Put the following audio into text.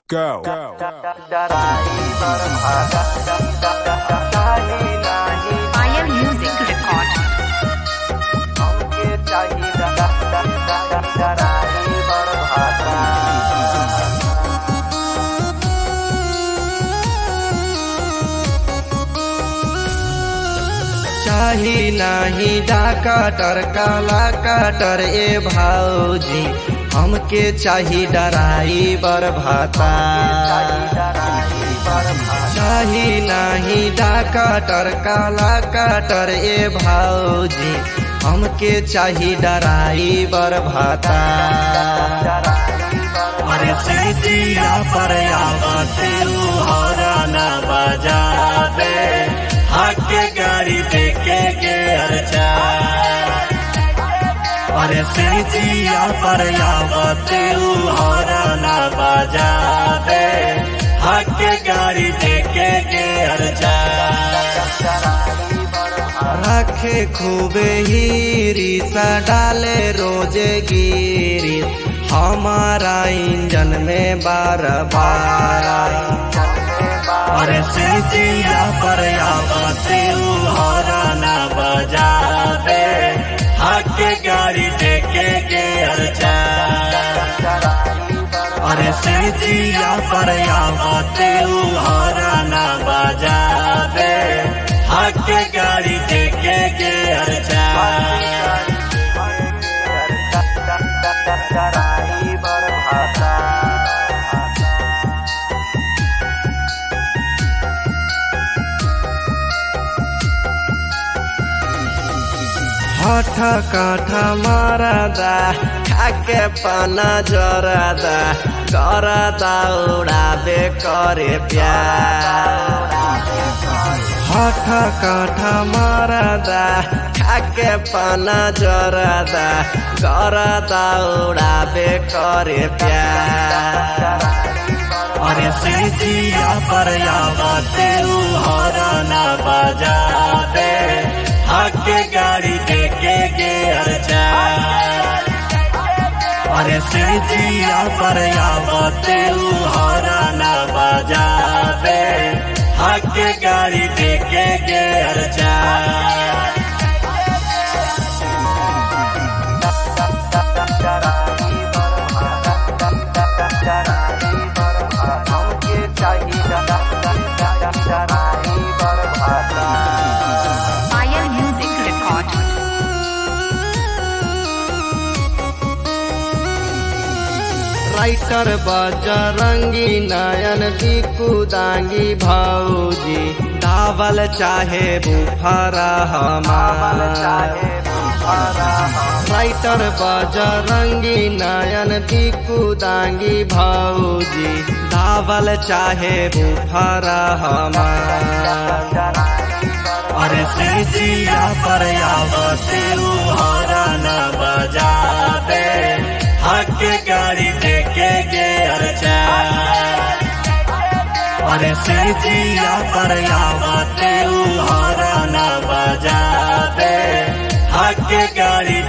Go. Fire Music Record. चाही नाही डाकाटर काला काटर ए भाऊजी हमके चाही डराई बर भाता चाही नाही डाकाटर काला काटर ए भाऊजी हमके चाही डराई बर भाता अरे चैतिया पर आवते हरा न बजा दे हाके गाड़ी देके के अर्चा अरे चैतिया पर आवते हरा न बजा दे हाके गाड़ी देके के अर्चा रखे खूबे हीरी सा डाले रोजे गिरी हमारा इंजन में बार बार अरे चैतिया पर आवते हरा न बजा दे हाके गाड़ी देके के अर्चा अरे चैतिया पर आवते हरा न बजा दे हाके गाड़ी देके के अर्चा हठ काठ मारदा खाके पाना जरदा करदा उड़ाबे करे प्यार हठ काठ मारदा खाके पाना जरदा करदा उड़ाबे करे प्यार अरे चैतिया पर आवते हरा न बजा दे हाके गाड़ी देके के अर्चा अरे चैतिया पर आवते हरा न बजा दे हाके गाड़ी देके के अर्चा Fire Music Record. Writer Bajrangi नयन दीकू दांगी भौजी दावल चाहे बुफरा हमार राइटर बजरंगी नयन दीकू दांगी भौजी दावल चाहे बुफरा हमार अरे चैतिया पर आवते हरा न बजा दे हाके गाड़ी देके के अर्चा अरे चैतिया पर आवते हरा न बजा दे हाके गाड़ी